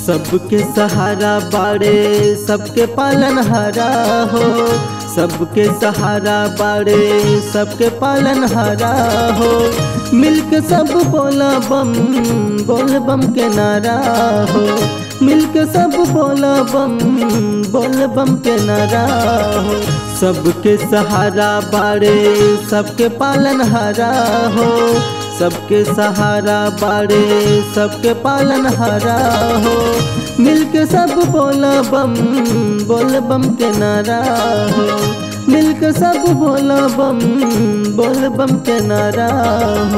सबके सहारा बाड़े सबके पालन हारा हो सबके सहारा बाड़े सबके पालन हारा हो मिलके सब बोला बम बोल बम के नारा हो मिलके सब बोला बम बोल बम के नारा हो सबके सहारा बाड़े सबके पालन हारा हो सबके सहारा बाड़े सबके पालन हारा हो मिलके सब बोला बम बोल बम के नारा हो मिलके सब बोला बम बोल बम के नारा हो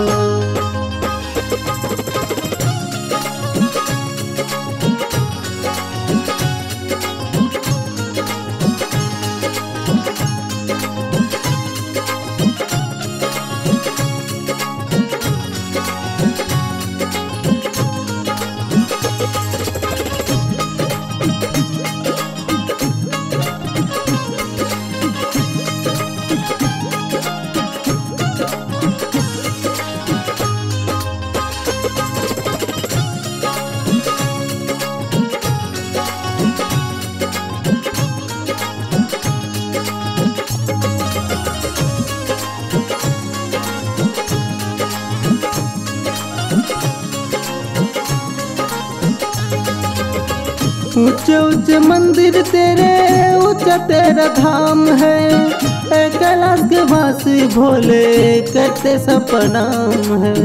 ऊंचे ऊंचे मंदिर तेरे ऊंचा तेरा धाम है ए कैलाश के वासी भोले करते सब प्रणाम है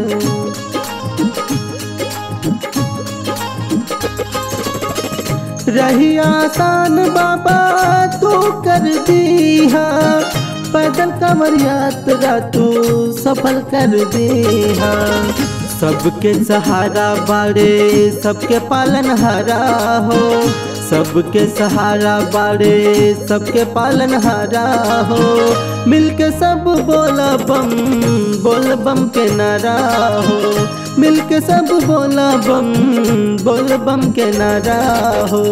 रही आसान बाबा तू कर दिया पैदल कमर यात्रा तू सफल कर दिया सबके सहारा बाड़े सबके पालन हारा हो सबके सहारा बाड़े सबके पालन हारा हो मिलके सब बोला बम बोल बम के नारा हो मिलके सब बोला बम बोल बम के नारा हो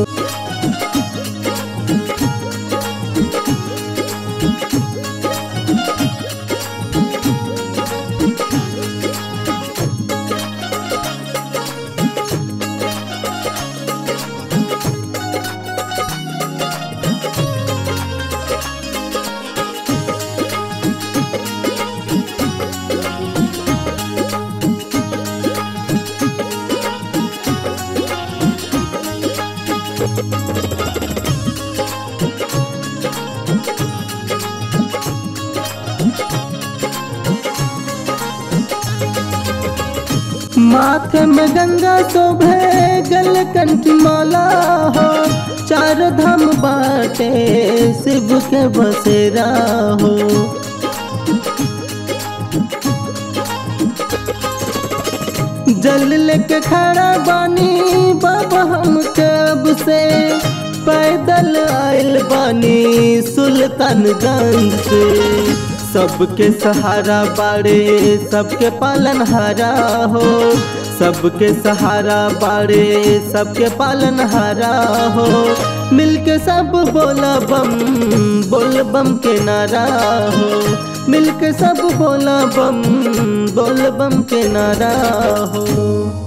माथे में गंगा शोभे गल कंठ माला हो चार धाम बाटे शिव के बसेरा हो जल लेके खड़ा बानी बाबा हम कब से पैदल आयल बानी सुल्तानगंज से सबके सहारा बाड़े सबके पालन हारा हो सबके सहारा बाड़े सबके पालन हारा हो मिलके सब बोला बम बोल बम के नारा हो मिलके सब बोला बम बोल बम के नारा हो